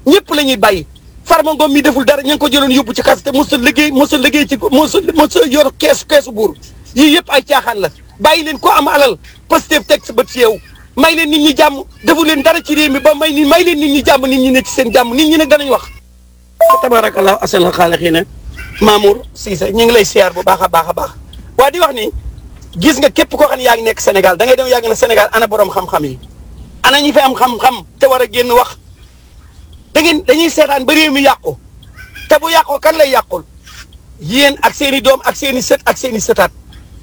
ñëpp la ñuy bàyyi Farba Ngom mi deful dara ñu ngi ko jëloon yóbbu ci kas te mos a liggéey mos a liggéey ci mos a mos a yor keesu keesu buur yii yëpp ay caaxaan la bàyyi leen ko am alal Pastef teg sa bët ci yow may leen nit ñi jàmm defu leen dara ci réew mi ba may ni may leen nit ñi jàmm nit ñi ne ci seen jàmm nit ñi nag danañ wax tabarakallah asal xaalixiina Mamour Cissé ñu ngi lay siyaar bu baax a baax a baax waa di wax ni gis nga képp koo xam ne yaa ngi nekk Sénégal da ngay dem yàgg na Sénégal ana borom xam-xam yi ana ñi fi am xam-xam te war a génn wax da ngeen dañuy seetaan ba réew mi yàqu te bu yàqoo kan lay yàqul yéen ak seen i doom ak seen i sët ak seen i sëtaat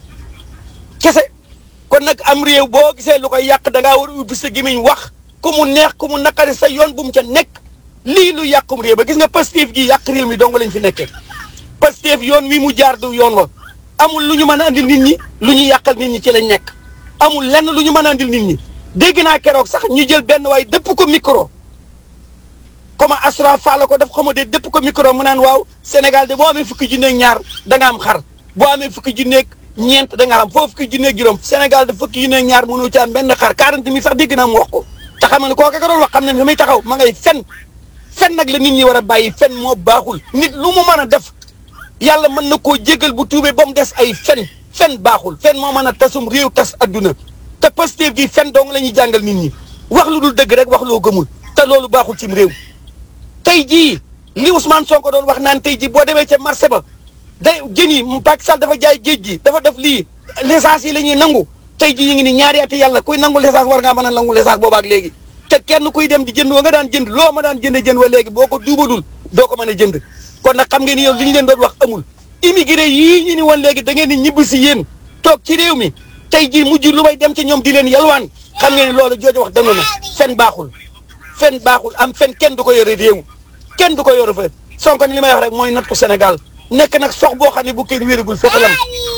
kese kon nag am réew boo gisee lu koy yàq da ngaa war a ubbi sa gémmiñ wax ku mu neex ku mu naqari sa yoon bu mu ca nekk lii lu yàqum réew ba gis nga Pastef gi yàq réew mi dong lañ fi nekkee Pastef yoon wi mu jaar du yoon wa amul lu ñu mën a andil nit ñi lu ñu yàqal nit ñi ci lañ nekk amul lenn lu ñu mën a andil nit ñi dégg naa keroog sax ñu jël benn waay dëpp ko micro comme Asra Fall ko def xama de dëpp ko micro mu naan waaw Sénégal de boo amee fukki junneeg ñaar da nga am xar boo amee fukki junneeg ñeent da nga am foo fukki junneeg juróom Sénégal de fukki junneeg ñaar mënu ci am benn xar 40 mille sax dégg naa mu wax ko te xam ne kooka ka doon wax xam ne fi muy taxaw ma ngay fen fen nag la nit ñi war a bàyyi fen moo baaxul nit lu mu mën a def yàlla mën na koo jégal bu tuubee ba mu des ay fen fen baaxul fen moo mën a tasum réew tas adduna te Pastef gi fen dong la ñuy jàngal nit ñi wax lu dul dëgg rek wax loo gëmul te loolu baaxul cim réew tey jii li Ousmane Sonko doon wax naan tey jii boo demee ca marché ba day jën yi Macky Sall dafa jaay géej gi dafa def lii l'essence yi la ñuy nangu tey jii ñu ngi ni ñaari ati yàlla kuy nangu l'essence war ngaa mën a nangu l'essence boobaak léegi te kenn kuy dem di jënd wa nga daan jënd loo ma daan jënde jënd wa léegi boo ko duubadul doo ko mën a jënd kon nag xam ngeen ni yow li ñu leen doon wax amul immigré yii ñu ni woon léegi da ngeen di ñibbi si yéen toog ci réew mi tey jii mujj lu may dem ci ñoom di leen yalwaan xam ngeen ni loolu jooju wax dëgg na fen baaxul fen baaxul am fen kenn du ko yore réew kenn du ko yore fa Sonko ni li may wax rek mooy nattu Sénégal nekk nag sox boo xam ne bu kenn wéragul fétalam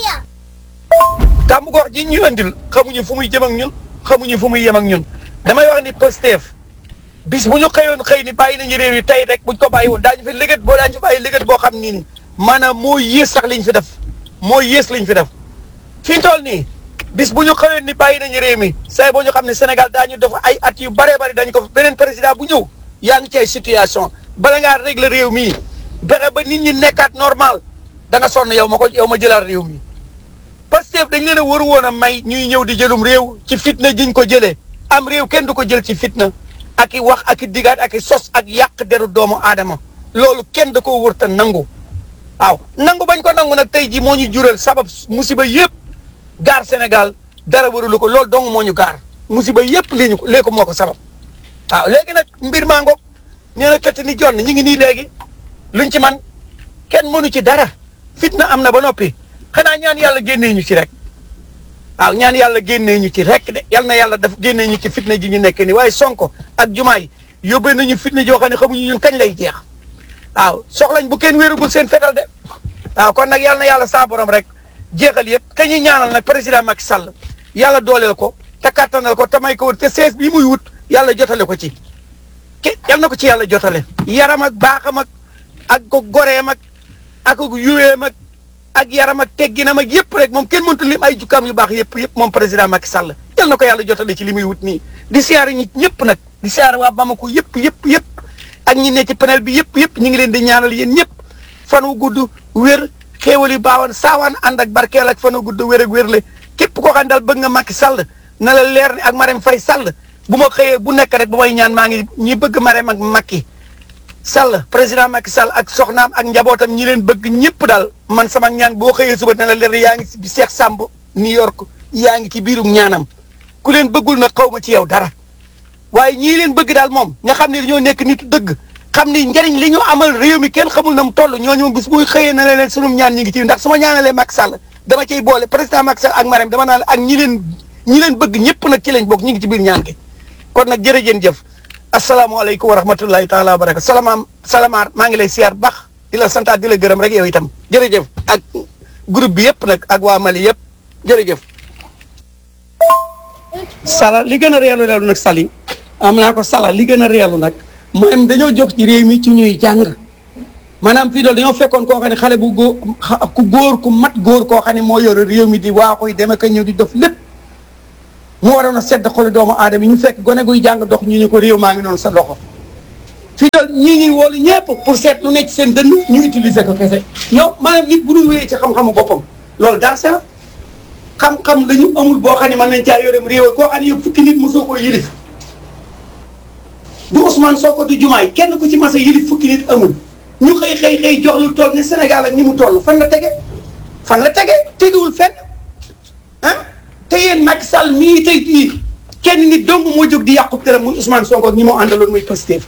kàmbu gox ji ñu andil xamuñu fu muy jëm ak ñun xamuñu fu muy yem ak ñun damay wax ni Pastef bis bu ñu xëyoon xëy ni bàyyi nañu réew yi tey rek buñ ko bàyyi woon daañu fi liggéey boo daañu fi bàyyi liggéey boo xam ni ni maanaam moo yées sax liñ fi def moo yées liñ fi def fi ñu toll nii bis bu ñu xëyoon ni bàyyi nañu réew mi say boo ñu xam ne Sénégal daañu def ay at yu bëree bëri dañu ko beneen président bu ñëw yaa ngi ci ay situation bala ngaa régler réew mii bexe ba nit ñi nekkaat normal da nga sonn yow ma ko yow ma jëlaat réew mi Pastef dañ leen a waru woon a may ñuy ñëw di jëlum réew ci fitna jiñ ko jëlee am réew kenn du ko jël ci fitna ak i wax ak i digaat ak i sos ak yàq deru doomu aadama loolu kenn da koo wërta nangu waaw nangu bañ ko nangu nag tey ji moo ñu jural sabab musiba yëpp gaar Sénégal dara warulu ko loolu dong moo ñu gaar musiba yëpp lii ñu ko léegi moo ko sabab waaw léegi nag mbir maa ngoog nee na këtt ni jonn ñu ngi nii léegi luñ ci man kenn mënu ci dara fitna am na ba noppi xanaa ñaan yàlla génnee ñu ci rek waaw ñaan yàlla génnee ñu ci rek de yal na yàlla daf génnee ñu ci fitna ji ñu nekk ni waaye sonko ak jumaay yóbbee nañu fitna joo xam ne xamuñu ñun kañ lay jeex waaw soxlañ bu kenn wéerugul seen fetal de waaw kon nag yal na yàlla saa borom rek jeexal yëpp ka ñuy ñaanal nag président Macky Sall yàlla dooleel ko te kattanal ko te may ko wër te sees bi muy wut yàlla jotale ko ci ke yal na ko ci yàlla jotale yaram ak baaxam ak ak ko goreem ak ak ko yuweem ak ak yaram ak tegginam ak yëpp rek moom kenn mëntu lim ay jukkaam yu baax yëpp yëpp moom président Macky Sall yal na ko yàlla jotale ci li muy wut nii di siyaare ñi ñëpp nag di siyaare waa Bamako yëpp yëpp yëpp ak ñi ne ci panel bi yëpp yëpp ñu ngi leen di ñaanal yéen ñëpp fan wu gudd wér xéewal yu baawan saawaan ànd ak barkeel ak fan wu gudd wér ak wérle képp koo xam ne daal bëgg nga Macky Sall na la leer ni ak Marème Faye Sall bu ma xëyee bu nekk rek bu may ñaan maa ngi ñi bëgg Marème ak Macky Sall président Macky Sall ak soxnaam ak njabootam ñi leen bëgg ñëpp daal man sama ñaan boo xëyee suba ne la leer yaa ngi si Cheikh Samb New York yaa ngi ci biirum ñaanam ku leen bëggul nag xaw ma ci yow dara waaye ñii leen bëgg daal moom nga xam ne dañoo nekk nit dëgg xam ni njëriñ li ñu amal réew mi kenn xamul na mu toll ñooñu bis buy xëyee na leen sunum ñaan ñi ngi ci ndax su ma ñaanalee Macky Sall dama cay boole président Macky Sall ak Marème dama naan ak ñi leen ñi leen bëgg ñëpp nag ci lañ bokk ñi ngi ci biir ñaan gi kon nag jërëjeen jëf asalaamaaleykum wa rahmatullahi taala wa barakatu salamaam salamaar maa ngi lay siyaar baax di la santaat di la gërëm rek yow itam jërëjëf ak groupe bi yëpp nag ak waa Mali yëpp jërëjëf sala li gën a reelu reelu nag sali am naa ko sala li gën a reelu nag maanaam dañoo jox ci réew mi ci ñuy jàng maanaam fii dool dañoo fekkoon koo xam ne xale bu góor ku góor ku mat góor koo xam ne moo yore réew mi di waa koy dem ak ñëw di def lépp mu waroon a sedd xolu doomu aadama yi ñu fekk gone guy jàng dox ñu ne ko réew maa ngi noonu sa loxo fii doon ñii ñuy woolu ñëpp pour seet lu nekk seen dënn ñu utiliser ko kese ñoom maanaam nit bu ñu wéyee ci xam-xamu boppam loolu dara c'est la xam-xam la ñu amul boo xam ne mën nañ caa yorem réew koo xam ne yow fukki nit mosoo koo yilif du Ousmane Sonko du Jumaay kenn ku ci mas a yilif fukki nit amul ñu xëy xëy xëy jox lu toll ni Sénégal ak ni mu toll fan la tege fan la tege tegewul fenn ah te yéen Macky Sall mii tey jii kenn nit dong moo jóg di yàqu dërëm muy Ousmane Sonko ak ñi moo àndaloon muy Pastef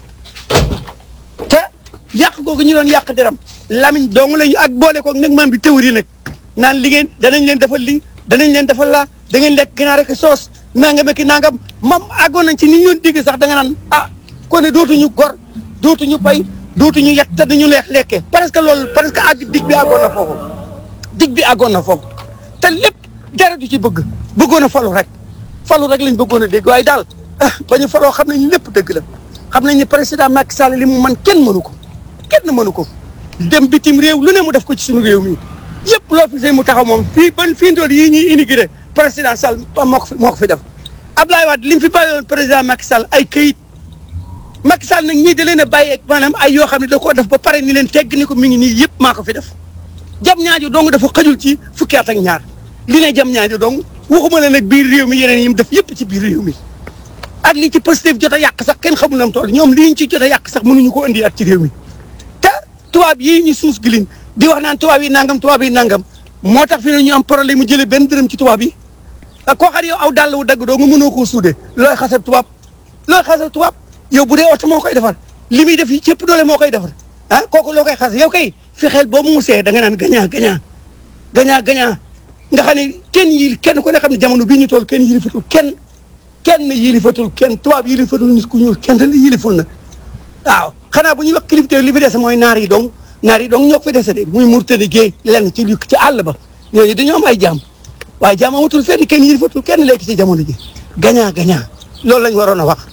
te yàq googu ñu doon yàq dërëm Lamine dong lañu ak boole koog nag maam bi théorie nag naan li ngeen danañ leen defal lii danañ leen defal laa da ngeen lekk ginaar rek soos nangam ak nangam mam àggoon nañ ci ni ñoon digg sax da nga naan ah kon ne dootuñu gor dootuñu bay dootuñu yett te dañu leex lekkee parce que loolu parce que àgg dig bi àggoon na foofu dig bi àggoon na foofu te lépp dara du ci bëgg bëggoon a falu rek falu rek lañ bëggoon a dégg waaye daal ah ba ñu faloo xam nañ lépp dëgg la xam nañ ne président Macky Sall li mu man kenn mënu ko kenn mënu ko dem bitim réew lu ne mu def ko ci suñu réew mi yëpp loo fi see mu taxaw moom fii ban fii ndool yii ñuy inauguré président Sall moo ko fi moo ko fi def Abdoulaye Wade li mu fi bàyyoon président Macky Sall ay këyit Macky Sall nag ñii da leen a bàyyi ak maanaam ay yoo xam ne da koo def ba pare ni leen tegg ni ko mi ngi nii yëpp maa ko fi def jam ñaajo dong dafa xajul ci fukki at ak ñaar li ne jam ñaajo dong waxuma la nag biir réew mi yeneen yi mu def yëpp ci biir réew mi ak li ci Pastef jot a yàq sax kenn xamul na mu toll ñoom li ñu ci jot a yàq sax mënuñu ko indi at ci réew mi te tubaab yii ñu suus gilin di wax naan tubaab yi nangam tubaab yi nangam moo tax fi ne ñu am problème mu jëlee benn dërëm ci tubaab yi ak koo xam ne yow aw dàll wu dagg doo nga mënoo koo suude looy xasal tubaab looy xasal tubaab yow bu dee oto moo koy defar li muy def yi cëpp doole moo koy defar ah kooku loo koy xas yow kay fexeel boo mu musee da nga naan gañaa gañaa gañaa gañaa nga xam ne kenn yi kenn ku ne xam ne jamono bii ñu toll kenn yilifatul kenn kenn yilifatul kenn tubaab yilifatul nit ku ñuul kenn la yiliful na waaw xanaa bu ñuy wax kilifte li fi dese mooy naar yi dong naar yi dong ñoo ko fi dese de muy Mauritanie géey lenn ci li ci àll ba ñooñu dañoo am ay jaam waaye jaam amatul fenn kenn yilifatul kenn léegi ci jamono ji gañaa gañaa loolu lañ waroon a wax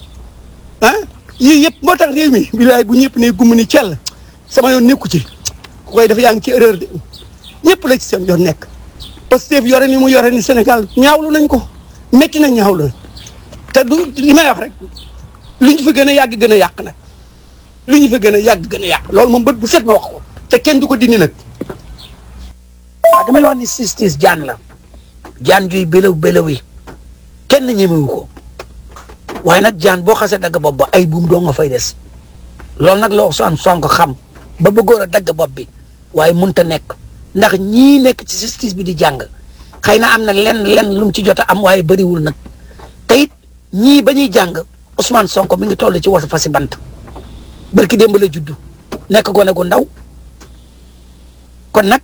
ah yii yëpp moo tax réew mi bilaay bu ñëpp ne gumm ni cell sama yoon nekku ci ku koy def yaa ngi ci erreur de ñëpp la ci seen yoon nekk Pastef yore ni mu yore ni Sénégal ñaawlu nañ ko métti na ñaawlu nañ te du li may wax rek lu ñu fa gën a yàgg gën a yàq nag lu ñu fa gën a yàgg gën a yàq loolu moom bët bu set ma wax ko te kenn du ko dindi nag. waaw damay wax ni justice jaan la jaan juy bélaw bélaw yi kenn ñemewu ko waaye nag jaan boo xasee dagg bopp ba ay buum doo nga fay des loolu nag la Ousmane Sonko xam ba bëggoon a dagg bopp bi waaye mënta nekk ndax ñii nekk ci justice bi di jàng xëy na am na lenn lenn lu mu ci jot a am waaye bëriwul nag te it ñii ba ñuy jàng Ousmane Sonko mi ngi toll ci wasa fasi bant barki démb la juddu nekk gone gu ndaw kon nag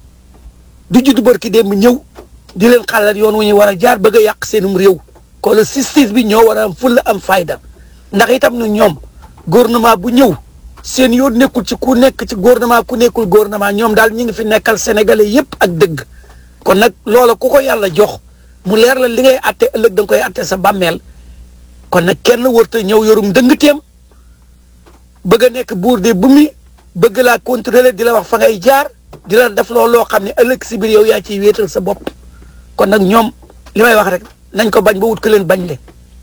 du juddu barki démb ñëw di leen xalal yoon wu ñu war a jaar bëgg a yàq seenum réew ko la justice bi ñoo war a am fulla am fayda ndax itam na ñoom gouvernement bu ñëw seen yoon nekkul ci ku nekk ci gouvernement ku nekkul gouvernement ñoom daal ñi ngi fi nekkal sénégalais yépp ak dëgg kon nag loola ku ko yàlla jox mu leer la li ngay atte ëllëg da nga koy atte sa bàmmeel kon nag kenn warta ñëw yorum dëngteem bëgg a nekk buur de bu mi bëgg laa contrôler di la wax fa ngay jaar di la def loolu loo xam ne ëllëg si biir yow yaa ciy wéetal sa bopp kon nag ñoom li may wax rek nañ ko bañ ba wut ko leen bañ le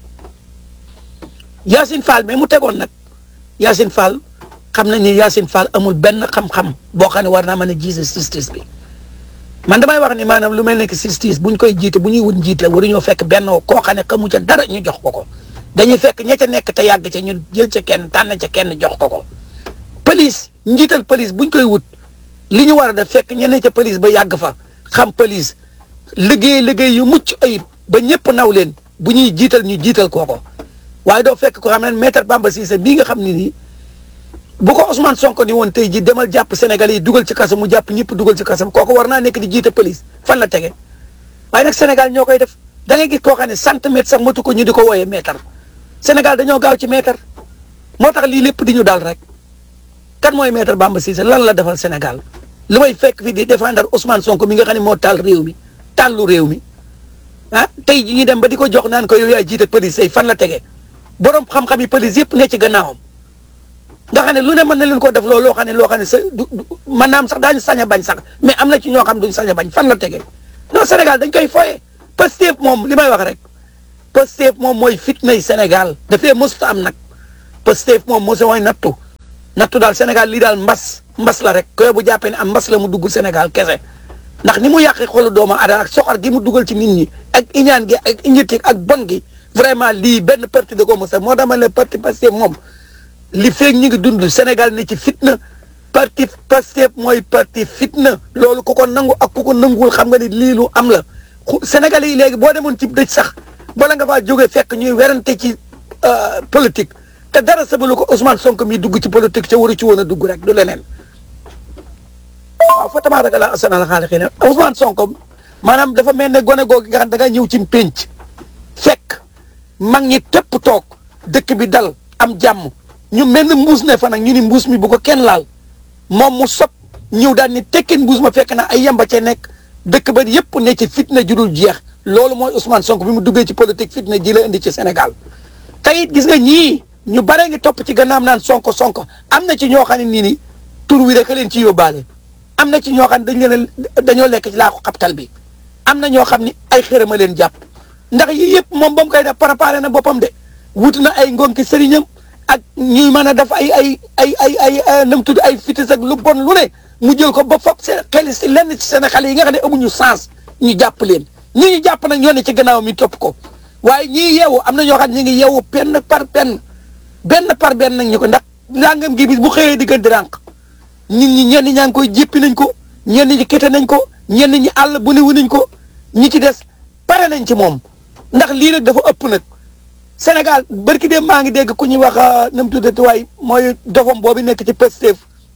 Yacine Fall mais mu tegoon nag Yacine Fall xam nañ ni Yacine Fall amul benn xam-xam boo xam ne war naa mën a jiite justice bi man damay wax ni maanaam lu mel ne que justice buñ koy jiite bu ñuy wut njiit la waruñoo fekk benn koo xam ne xamu ca dara ñu jox ko ko dañuy fekk ña ca nekk te yàgg ca ñu jël ca kenn tànn ca kenn jox ko ko police njiital police buñ koy wut li ñu war a def fekk ñeneen ca police ba yàgg fa xam police liggéey liggéey yu mucc ayib ba ñëpp naw leen bu ñuy jiital ñu jiital kooko waaye doo fekk ko xam ne maître Bamba Cissé bii nga xam ne nii bu ko Ousmane Sonko ni woon tey ji demal jàpp Sénégal yi dugal ci kaso mu jàpp ñëpp dugal ci kaso kooku war naa nekk di jiite police fan la tege waaye nag Sénégal ñoo koy def da ngay gis koo xam ne centimètre sax matu ko ñu di ko wooyee mètre Sénégal dañoo gaaw ci mètre moo tax lii lépp di ñu dal rek kan mooy maître Bamba Cissé lan la defal Sénégal lu may fekk fi di défendre Ousmane Sonko mi nga xam ne moo taal réew mi tàllu réew mi ah tey ji ñu dem ba di ko jox naan ko yow yaay jiite police yi fan la tege borom xam-xam yi police yëpp ne ci gannaawam nga xam ne lu ne mën na leen ko def loolu loo xam ne loo xam ne sa du mën naa am sax daañu sañ a bañ sax mais am na ci ñoo xam duñ sañ a bañ fan la tege non Sénégal dañ koy foye Pastef moom li may wax rek Pastef moom mooy fitnay Sénégal dafee mësut am nag Pastef moom moo mooy nattu nattu daal Sénégal lii daal mbas mbas la rek koy bu jàppee ne am mbas la mu dugg Sénégal kese ndax ni mu yàqee xolu doomu aadama ak soxor gi mu dugal ci nit ñi ak iñaan gi ak iñetti ak bon gi vraiment lii benn parti da ko mos a moo dama le parti Pastef moom li feeg ñi ngi dund Sénégal ne ci fitna parti Pastef mooy parti fitna loolu ku ko nangu ak ku ko nanguwul xam nga ni lii lu am la Sénégal yi léegi boo demoon ci dëj sax bala nga faa jógee fekk ñuy werante ci politique te dara sabalu ko Ousmane Sonko mi dugg ci politique ca waru ci woon a dugg rek du leneen waaw fa tabaaraka la asana la xaali xëy na Ousmane Sonko maanaam dafa mel ne gone googu nga xam da nga ñëw ci pénc fekk mag ñi tépp toog dëkk bi dal am jàmm ñu mel ne mbuus ne fa nag ñu ni mbuus mi bu ko kenn laal moom mu sob ñëw daal ni tekkin mbuus ma fekk na ay yamba ca nekk dëkk ba yépp ne ci fitna judul jeex loolu mooy Ousmane Sonko bi mu duggee ci politique fitna ji la indi ci Sénégal tey it gis nga ñii ñu bare ngi topp ci gannaam naan Sonko Sonko am na ci ñoo xam ne nii ni tur wi rek leen ci yóbbaale am na ci ñoo xam ne dañ leen dañoo lekk ci laaku xaptal bi am na ñoo xam ni ay xërëma leen jàpp ndax yii yëpp moom ba mu koy def préparé na boppam de wuti na ay ngonki sëriñam ak ñuy mën a def ay ay ay ay ay nam tudd ay fitis ak lu bon lu ne mu jël ko ba foog seen xel si lenn ci seen xale yi nga xam ne amuñu sens ñu jàpp leen ñi ñu jàpp nag ñoo ne ci gannaaw mi topp ko waaye ñii yeewu am na ñoo xam ne ñu ngi yeewu benn par benn benn par benn nag ñu ko ndax langam gi bis bu xëyee di gën di rànq nit ñi ñenn ñaa ngi koy jéppi nañ ko ñenn ñi kete nañ ko ñenn ñi àll bu ne wu nañ ko ñi ci des pare nañ ci moom ndax lii nag dafa ëpp nag Sénégal barki dem maa ngi dégg ku ñuy wax na mu tuddati waay mooy dofam boobu nekk ci Pastef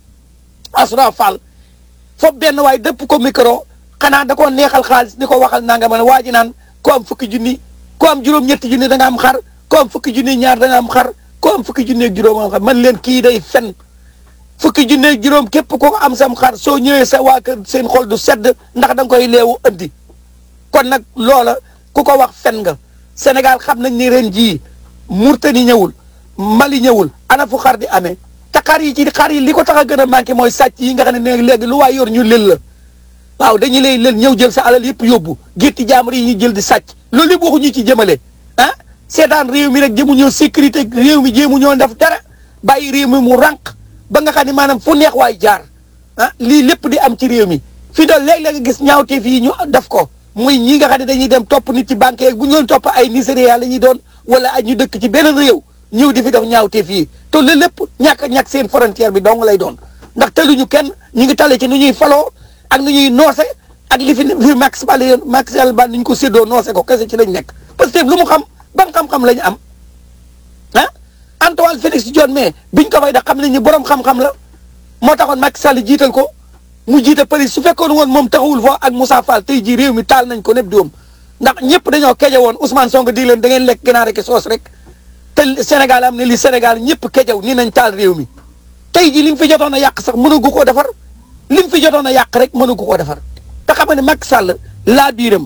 Asra Fall foofu benn waay dëpp ko micro xanaa da koo neexal xaalis di ko waxal nanga ma ne waa ji naan ko am fukki junni ko am juróom-ñetti junni da nga am xar ko am fukki junni ñaar da nga am xar ko am fukki junni ak juróom am xar man leen kii day fen fukki junni ak juróom képp ko am sam xar soo ñëwee sa waa kër seen xol du sedd ndax da nga koy leewu andi kon nag loola ku ko wax fen nga Sénégal xam nañ ni ren jii Murtani ñëwul Mali ñëwul ana fu xar di amee te xar yi ci xar yi li ko tax a gën a manqué mooy sàcc yi nga xam ne ne léegi lu waay yor ñu lël la waaw dañu lay lël ñëw jël sa alal yëpp yóbbu gétti jaamur yi ñu jël di sàcc loolu yëpp waxuñu ci jëmale ah seetaan réew mi rek jëmu ñoo sécurité réew mi jéemu ñoo def dara bàyyi réew mi mu rànq ba nga xam ne maanaam fu neex waay jaar ah lii lépp di am ci réew mi fii daal léeg-léeg nga gis ñaawteef yi ñu def ko muy ñi nga xam ne dañuy dem topp nit ci banque yeeg bu ñu doon topp ay Nigéria la ñuy doon wala ay ñu dëkk ci beneen réew ñëw di fi def ñaawteef yi te loolu lépp ñàkk ñàkk seen frontière bi dong lay doon ndax teluñu kenn ñu ngi tale ci nu ñuy faloo ak nu ñuy noose ak li fi fi Max Ball Max Ball ni ñu ko séddoo noose ko kese ci lañ nekk parce que lu mu xam ban xam-xam la ñu am ah Antoine Félix Diome mais biñ ko fay da xam nañ ni borom xam-xam la moo taxoon Macky Sall jiital ko mu jiite Paris su fekkoon woon moom taxawul foofu ak Moussa Fall tey jii réew mi taal nañ ko népp doom ndax ñëpp dañoo keje woon Ousmane Sonko di leen da ngeen lekk ginaar ak soos rek te Sénégal am ne li Sénégal ñëpp kejaw nii nañ taal réew mi tey jii li mu fi jotoon a yàq sax mënagu koo defar li mu fi jotoon a yàq rek mënagu koo defar te xam nga ne Macky Sall laa biiram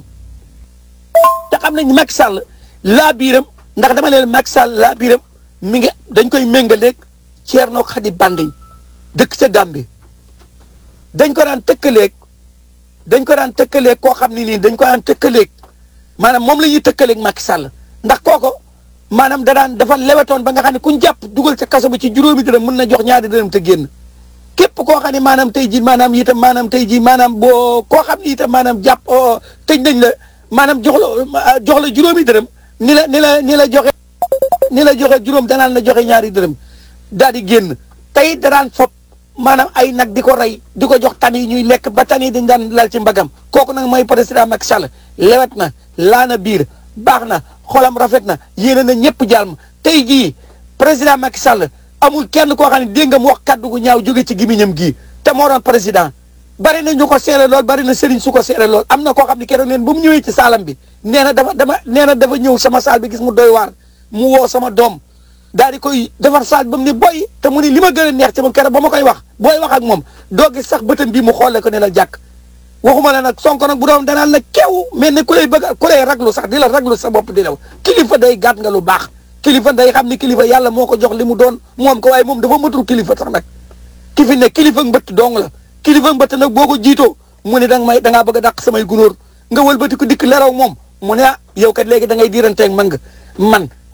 te xam nañ Macky Sall laa biiram ndax dama leen Macky Sall laa biiram mi ngi dañ koy méngaleeg Thierno Khady Banding dëkk ca Gambie dañ ko daan tëkkaleeg dañ ko daan tëkkaleeg koo xam ne nii dañ ko daan tëkkaleeg maanaam moom la ñuy tëkkaleeg Macky Sall ndax kooko maanaam da daan dafa lewetoon ba nga xam ne kuñ jàpp dugal ca kaso bi ci juróomi dërëm mën na jox ñaari dërëm te génn képp koo xam ne maanaam tey jii maanaam itam maanaam tey jii maanaam boo koo xam ne itam maanaam jàpp tëj nañ la maanaam jox la jox la juróomi dërëm ni la ni la ni la joxe ni la joxe juróom danaan la joxe ñaari dërëm daal di génn tey da daan fob maanaam ay nag di ko rey di ko jox tan yi ñuy lekk ba tan yi dañ daan lal ci mbagam kooku nag mooy président Macky Sall lewet na laana biir baax na xolam rafet na yéene na ñëpp jàmm tey jii président Macky Sall amul kenn koo xam ne dégg nga mu wax kaddu gu ñaaw jóge ci gimiñam gii te moo doon président bari na ñu ko seere lool bari na sëriñ su ko seere lool am na koo xam ne keroog leen ba mu ñëwee ci saalam bi nee na dafa dama nee na dafa ñëw sama saal bi gis mu doy waar mu woo sama doom daal di koy defar saal ba mu ne boy te mu ne li ma gën a neex ci ma keroog ba ma koy wax booy wax ak moom doo gis sax bëtam bii mu xoolee ko ne la jàkk waxuma la nag sonko nag bu doon danaan la kew mel ne ku lay bëgg ku lay raglu sax di la raglu sa bopp di law kilifa day gàtt nga lu baax kilifa day xam ni kilifa yàlla moo ko jox li mu doon moom ko waaye moom dafa matul kilifa sax nag ki fi ne kilifa mbëtt dong la kilifa mbëtt nag boo ko jiitoo mu ne danga may dangaa bëgg a dàq samay gunóor nga wëlbati ko dikk leraw moom mu ne ah yow kat léegi da ngay diiranteeg man nga man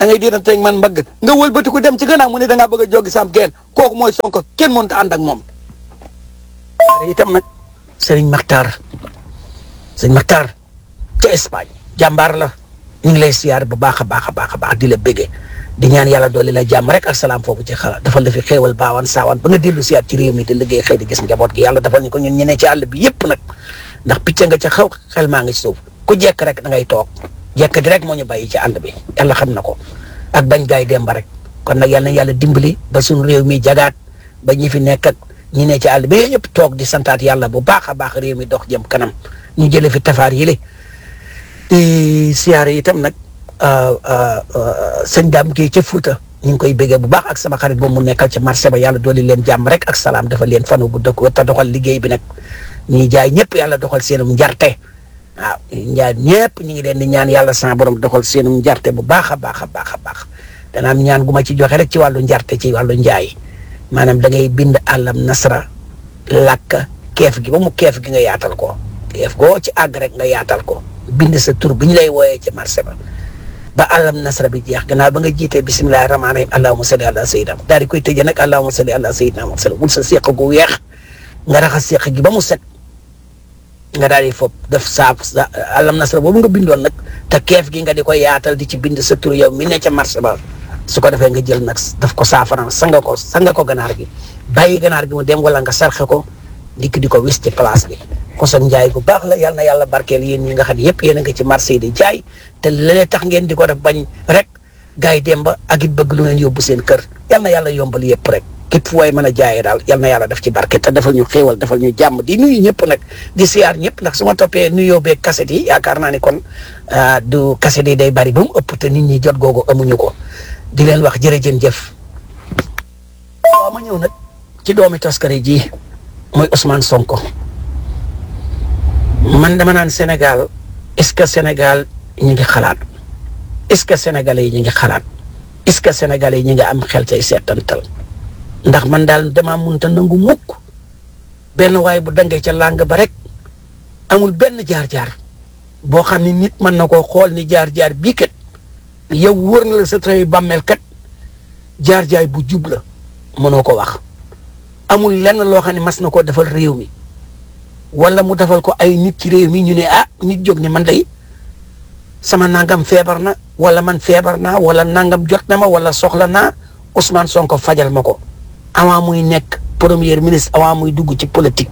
da ngay diiranteeg man mbagg nga wëlbati ko dem ci gannaaw mu ne da ngaa bëgg a joggi sam geen kooku mooy Sonko kenn mënut a ànd ak moom. itam nag Serigne Makhtar Serigne Makhtar ca Espagne jàmbaar la ñu ngi lay siyaar bu baax a baax a baax a baax di la béggee di ñaan yàlla doole la jàmm rek ak salaam foofu ci xalaat dafa la fi xéewal baawaan saawaan ba nga dellu siyaat ci réew mi di liggéey xëy di gis njaboot gi yàlla defal ñu ko ñun ñeneen ci àll bi yëpp nag ndax picc nga ca xaw xel maa ngi ci suuf ku jekk rek da ngay toog jekk di rek moo ñu bàyyi ci àll bi yàlla xam na ko ak bañ gaay demba rek kon nag yàlla na yàlla dimbali ba suñu réew mi jagaat ba ñi fi nekk ak ñi ne ci àll bi ñëpp toog di santaat yàlla bu baax a baax réew mi dox jëm kanam ñu jële fi tafaar yile di siyaare itam nag sëñ daam kii ca Fuuta ñu ngi koy béggee bu baax ak sama xarit boobu mu nekkal ca marché ba yàlla dooli leen jàmm rek ak salaam dafa leen fanu bu dëkk te doxal liggéey bi nag ñuy jaay ñëpp yàlla doxal seenum njarte waaw njaay ñëpp ñu ngi leen di ñaan yàlla sama borom doxal seenum njarte bu baax a baax a baax a baax dana am ñaan gu ma ci joxe rek ci wàllu njarte ci wàllu njaay maanaam da ngay bind àllam nasra làkk keef gi ba mu keef gi nga yaatal ko keef goo ci àgg rek nga yaatal ko bind sa tur bi ñu lay wooyee ci marché ba ba àllam nasra bi jeex gannaaw ba nga jiitee bisimilahi rahmaani rahim allahuma salli ala sayyidina daal di koy tëjee nag allahuma salli ala sayyidina wa sallam wul sa seeq gu weex nga raxas seeq gi ba mu set nga daal di fob def saaf sa àllam nasra boobu nga bindoon nag te keef gi nga di ko yaatal di ci bind sa tur yow mi ne ca marché ba su ko defee nga jël nag daf ko saafara sanga ko sanga ko ganaar gi bàyyi ganaar gi mu dem wala nga sarxe ko dikk di ko wis ci place bi koson njaay gu baax la yal na yàlla barkeel yéen ñi nga xam ne yëpp yéen a ngi ci marché yi di jaay te léeg tax ngeen di ko def bañ rek gars yi dem ba ak it bëgg lu ngeen yóbbu seen kër yal na yàlla yombal yëpp rek képp fu waay mën a jaayee daal yal na yàlla def ci barke te defal ñu xéewal defal ñu jàmm di nuyu ñëpp nag di siyaar ñëpp ndax su ma toppee nuyoo beeg kaset yi yaakaar naa ni kon du kaset yi day bari ba mu ëpp te nit ñi jot googu amuñu ko di leen wax jërëjën jëf waaw ma ñëw nag ci doomi toskare ji mooy Ousmane Sonko man dama naan Sénégal est-ce que Sénégal ñi ngi xalaat est-ce que sénégalais yi ñi ngi xalaat est-ce que sénégalais yi ñi ngi am xel tey seetantal ndax man daal damaa munta nangu mukk benn waay bu dangee ca làng ba rek amul benn jaar-jaar boo xam ne nit mën na koo xool ni jaar-jaar bii kat yow wóor na la sa trayu bàmmeel kat jaar-jaay bu jub la mënoo ko wax amul lenn loo xam ne mas na koo defal réew mi wala mu defal ko ay nit ci réew mi ñu ne ah nit jóg ne man day sama nangam feebar na wala man feebar naa wala nangam jot na ma wala soxla naa Ousmane Sonko fajal ma ko avant muy nekk premier ministre avant muy dugg ci politique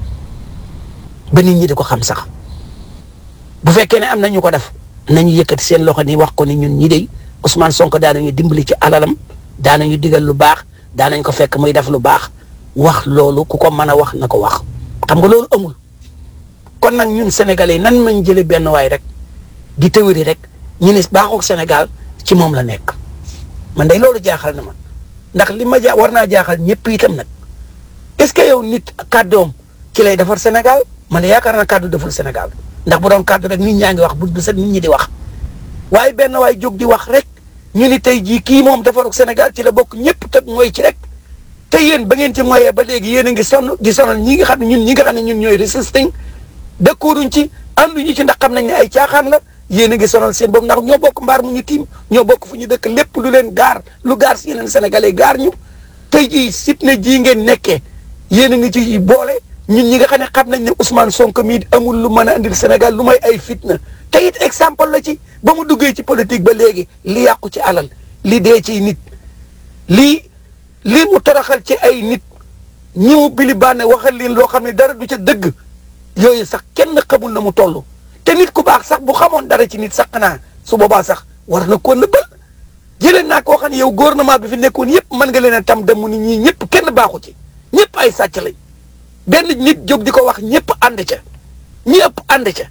ba nit ñi di ko xam sax bu fekkee ne am na ñu ko def nañu yëkkati seen loxo ni wax ko ni ñun ñi de Ousmane Sonko daanañu dimbali ci alalam daanañu digal lu baax daanañ ko fekk muy def lu baax wax loolu ku ko mën a wax na ko wax xam nga loolu amul kon nag ñun sénégalais nan mañ jële benn waay rek di tëwëri rek ñu ne baaxul Sénégal ci moom la nekk man day loolu jaaxal na ma ndax li ma ja war naa jaaxal ñëpp itam nag est-ce que yow nit kàddoom ci lay defar Sénégal man de yaakaar naa kàddu defar Sénégal ndax bu doon kàddu rek nit ñaa ngi wax bu bu set nit ñi di wax waaye benn waay jóg di wax rek ñu ni tey jii kii moom defaru Sénégal ci la bokk ñëpp teg mooy ci rek te yéen ba ngeen ci moyee ba léegi yéen a ngi sonn di sonal ñi nga xam ne ñun ñi nga xam ne ñun ñooy résisting dëkkooruñ ci ànduñu ci ndax xam nañ ne ay caaxaan la yéen a ngi sonal seen boobu ndax ñoo bokk mbaar mu ñu tiim ñoo bokk fu ñu dëkk lépp lu leen gaar lu gaar si yeneen sénégalais gaar ñu tey jii fitna jii ngeen nekkee yéen a ngi ci boole ñun ñi nga xam ne xam nañ ne Ousmane Sonko mii amul lu mën a andil Sénégal lu may ay fitna te it exemple la ci ba mu duggee ci politique ba léegi li yàqu ci alal li dee ci nit lii lii mu toroxal ci ay nit ñi mu bili bànne waxal leen loo xam ne dara du ca dëgg yooyu sax kenn xamul na mu toll te nit ku baax sax bu xamoon dara ci nit sax naa su boobaa sax war na koo nëbbal jëlee naa koo xam ne yow gouvernement bi fi nekkoon yëpp mën nga leen a tam dem ni ñii ñëpp kenn baaxu ci ñëpp ay sàcc lañ benn nit jóg di ko wax ñëpp ànd ca ñëpp ànd ca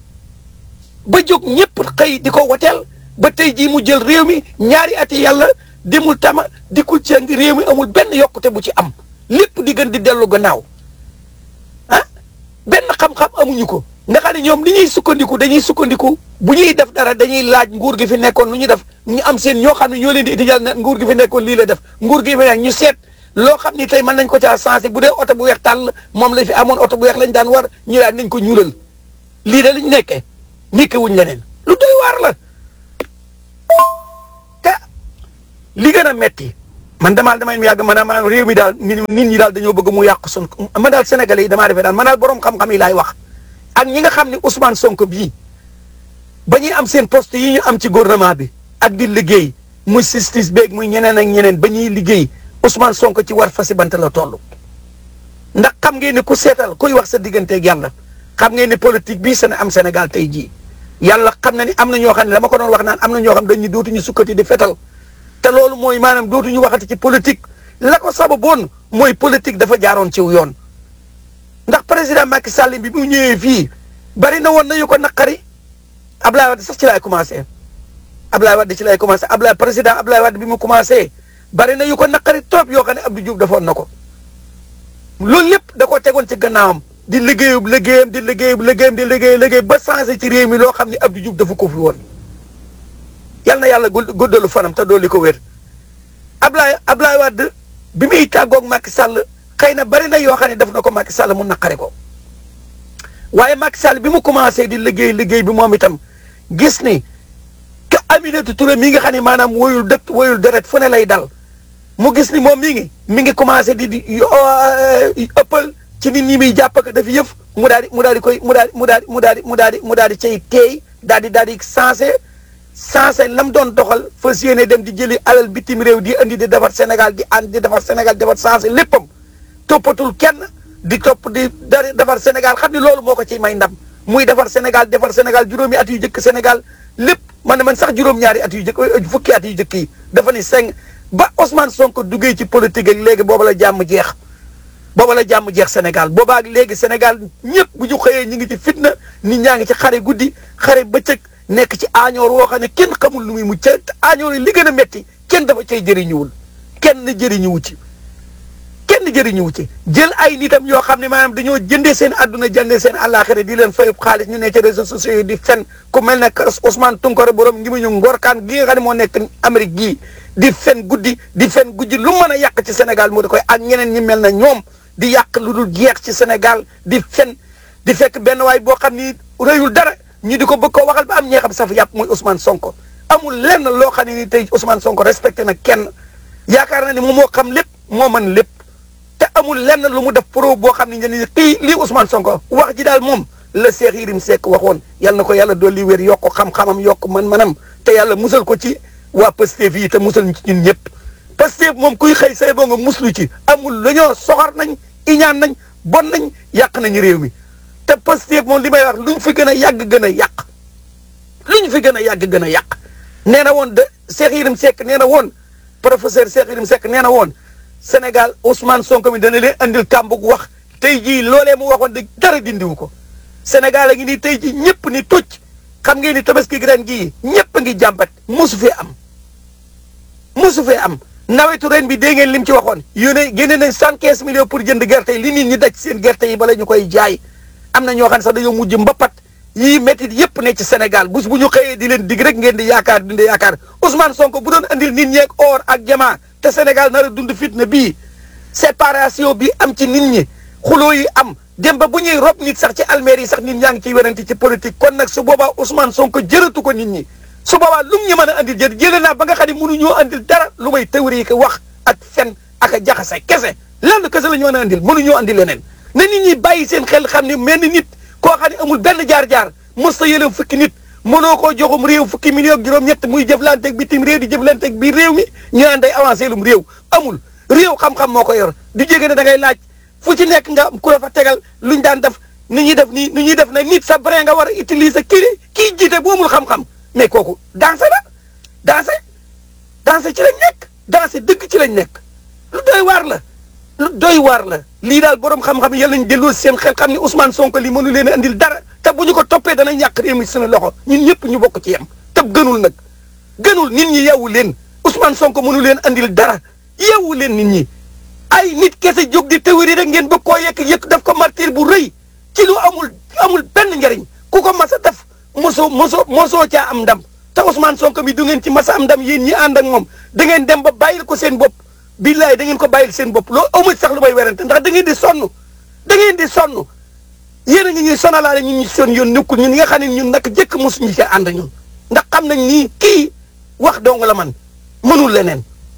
ba jóg ñëpp xëy di ko woteel ba tey jii mu jël réew mi ñaari ati yàlla demul tama dikkul ci réew mi amul benn yokkute bu ci am lépp di gën di dellu gannaaw ah benn xam-xam amuñu ko nga xam ne ñoom li ñuy sukkandiku dañuy sukkandiku bu ñuy def dara dañuy laaj nguur gi fi nekkoon lu ñu def ñu am seen ñoo xam ne ñoo leen di itijal ne nguur gi fi nekkoon lii la def nguur gi fi nekk ñu seet loo xam ni tey mën nañ ko caa sensé bu dee oto bu weex tàll moom la fi amoon oto bu weex lañ daan war ñu daan nañ ko ñuulal lii da lañ nekkee nekke wuñ leneen lu doy waar la te li gën a metti man damaa damay yàgg maanaam maanaam réew mi daal nit ñi daal dañoo bëgg mu yàqu sun man daal Sénégalais yi damaa defee daal man daal borom xam-xam yi laay wax ak ñi nga xam ne Ousmane Sonko bii ba ñuy am seen poste yi ñu am ci gouvernement bi ak di liggéey muy justice beeg muy ñeneen ak ñeneen ba ñuy liggéey Ousmane Sonko ci war fasi bant la toll. ndax xam ngeen ne ku seetal kuy wax sa digganteeg yàlla xam ngeen ne politique bii seen am Sénégal tey jii yàlla xam na ni am na ñoo xam ne dama ko doon wax naan am na ñoo xam dañu dootuñu sukkati di fetal te loolu mooy maanaam dootuñu waxati ci politique la ko sababoon mooy politique dafa jaaroon ciw yoon ndax président Macky Sall bi mu ñëwee fii bari na woon na yu ko naqari Ablaye Wade sax ci laay commencé Ablaye Wade ci laay commencé Ablaye président Ablaye Wade bi mu commencé bari na yu ko naqari trop yoo xam ne Abdou Diouf defoon na ko loolu lépp da koo tegoon ci gannaawam di liggéeyub liggéeyam di liggéeyub liggéeyam di liggéey liggéey ba changé ci réew mi loo xam ne Abdou Diouf dafa ko fi woon yal na yàlla guddalu fanam te dooli ko wér Ablaye Ablaye Wade bi muy tàggoog Macky Sall xëy na bari na yoo xam ne def na ko Macky Sall mu naqari ko waaye Macky Sall bi mu commencé di liggéey liggéey bi moom itam gis ni que Aminata Touré mi nga xam ne maanaam woyul dëkk woyul deret fu ne lay dal mu gis ni moom mi ngi mi ngi commencé di di ëppal ci nit ñi muy jàpp ak daf yëf mu daal di mu daal di koy mu daal mu daal mu daal di mu daal di mu daal di cay teey daal di daal di sensé sensé lam doon doxal fas yéene dem di jëli alal bitim réew di andi di defar Sénégal di ànd di defar Sénégal defar sensé léppam toppatul kenn di topp di dari defar Sénégal xam ni loolu moo ko ciy may ndam muy defar Sénégal defar Sénégal juróomi at yu jëkk Sénégal lépp man ne man sax juróom-ñaari at yu jëkk fukki at yu jëkk yi dafa ni seng ba Ousmane Sonko duggee ci politique ak léegi booba la jàmm jeex booba la jàmm jeex Sénégal booba ak léegi Sénégal ñëpp bu ñu xëyee ñu ngi ci fitna nit ñaa ngi ci xare guddi xare bëccëg nekk ci aañoor woo xam ne kenn xamul lu muy mucc te aañoor yi li gën a métti kenn dafa cay jëriñuwul kenn jëriñuwu ci kenn jëriñuwu ci jël ay nitam yoo xam ne maanaam dañoo jëndee seen àdduna jëndee seen àllaaxira di leen fay xaalis ñu ne ci réseaux sociaux yi di fen ku mel ne Ousmane Tounkara borom ngi mu ñu ngorkaan gi nga xam ne moo nekk Amérique gii di fen guddi di fen guddi lu mën a yàq ci Sénégal moo di koy ak ñeneen ñi mel na ñoom di yàq lu dul jeex ci Sénégal di fen di fekk benn waay boo xam ni rëyul dara ñu di ko bëgg koo waxal ba am ñee xam saf yàpp muy Ousmane Sonko amul lenn loo xam ne ni tey Ousmane Sonko respecté na kenn yaakaar na ni moom moo xam lépp moo mën lépp te amul lenn lu mu def pro boo xam ne ñu kii lii Ousmane Sonko wax ji daal moom la Cheikh Yérim Seck waxoon yal na ko yàlla dolli wér yokk xam-xamam yokk man-manam te yàlla musal ko ci waa Pastef yi te musal ci ñun ñëpp Pastef moom kuy xëy say boo nga muslu ci amul la ñoo soxor nañ iñaan nañ bon nañ yàq nañu réew mi te Pastef moom li may wax luñ fi gën a yàgg gën a yàq luñ fi gën a yàgg gën a yàq nee na woon de Cheikh Yérim Seck nee na woon professeur Cheikh Yérim Seck nee na woon Sénégal Ousmane Sonko mi dana leen andil kàmbug wax tey jii loolee mu waxoon de dara dindiwu ko Sénégal a ngi nii tey jii ñëpp ni tucc xam ngeen ni tabaski gi ren gii ñëpp a ngi jàmbat mosu fee am mosu fee am nawetu ren bi dégg ngeen lim ci waxoon yónnee génne nañ cent quinze millions pour jënd gerte yi li nit ñi daj seen gerte yi bala ñu koy jaay am na ñoo xam ne sax dañoo mujj mbapat yii métti yëpp ne ci Sénégal bés bu ñu xëyee di leen dig rek ngeen di yaakaar dund yaakaar Ousmane Sonko bu doon andil nit ñi ak or ak jamaa te Sénégal nar a dund fitna bii séparation bi am ci nit ñi xuloo yi am dem ba bu ñuy rob nit sax ci almeer yi sax nit ñaa ngi ciy werante ci politique kon nag su boobaa Ousmane Sonko jërëtu ko nit ñi su boobaa lu mu ñu mën a andil jër jëlee naa ba nga xam ne mënuñoo andil dara lu may théorie ko wax ak fen ak a jaxase kese lenn kese la ñu mën a andil mënuñoo andil leneen na nit ñi bàyyi seen xel xam ne mel ni nit koo xam ne amul benn jaar-jaar mos ta yëleem fukki nit mënoo koo joxum réew fukki million juróom-ñett muy jëflanteeg bitim réew di jëflanteeg biir réew mi ñu naan day avancé lum réew amul réew xam-xam moo ko yor di jege ne da ngay laaj fu ci nekk nga ku la fa tegal luñ daan def ni ñuy def nii ni ñuy def nag nit sa vrai nga war a utiliser kii kii jiite bu amul xam-xam mais kooku dansé la dansé dansé ci lañ nekk dansé dëgg ci lañ nekk lu doy waar la lu doy waar la lii daal borom xam-xam yi yàlla nañ delloo seen xel xam ne Ousmane Sonko lii mënu leen a andil dara te bu ñu ko toppee danañ ñàkk réew mi suñu loxo ñun ñëpp ñu bokk ci yem te gënul nag gënul nit ñi yeewu leen Ousmane Sonko mënu leen andil dara yeewu leen nit ñi ay nit kese jóg di théorie rek ngeen bëgg koo yekk yëkk daf ko martyr bu rëy ci lu amul amul benn njariñ ku ko mas a def mosoo mosoo mosoo caa am ndam te Ousmane Sonko mi du ngeen ci mas a am ndam yéen ñi ànd ak moom da ngeen dem ba bàyyil ko seen bopp billaay da ngeen ko bàyyil seen bopp loolu amu sax lu may werante ndax da ngeen di sonn da ngeen di sonn yéen a ngi ñuy sonalaale ñun ñu son yoon nekkul ñun nga xam ne ñun naka jëkk mosuñu ci ànd ñun ndax xam nañ nii kii wax dong la man mënul leneen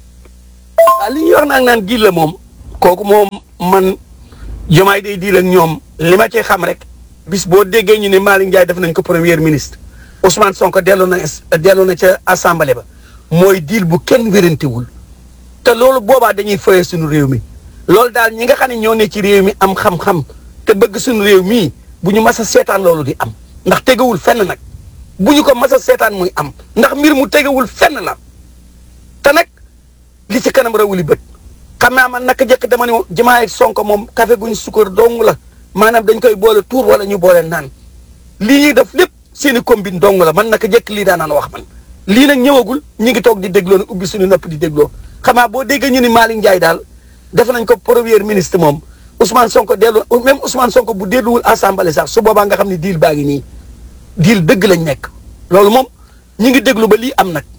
waaw li ñuy wax nag naan diil la moom kooku moom man jomaay day diil ak ñoom li ma ci xam rek bis boo déggee ñu ne Malick Ndiaye def nañ ko premier ministre Ousmane Sonko delloo na delloo na ca assemblée ba mooy diil bu kenn wérantewul te loolu boobaa dañuy foyee suñu réew mi loolu daal ñi nga xam ne ñoo ne ci réew mi am xam-xam te bëgg suñu réew mii bu ñu mas a seetaan loolu di am ndax tegewul fenn nag bu ñu ko mas a seetaan muy am ndax mbir mu tegewul fenn la te nag li ci kanam rawuli bët xam naa man naka jëkk dama ne Diomaye Sonko moom café guñ sukkar dong la maanaam dañ koy boole tuur wala ñu boole naan lii ñuy def lépp seeni combine dong la man naka jëkk lii daanaan wax man lii nag ñëwagul ñu ngi toog di dégloo ne ubbi suñu nopp di dégloo xamaa boo déggee ñu ni Malick Ndiaye daal def nañ ko premier ministre moom Ousmane Sonko dellu même Ousmane Sonko bu delluwul assemblée sax su boobaa nga xam ne diil baa ngi nii diil dëgg lañ nekk loolu moom ñi ngi déglu ba lii am nag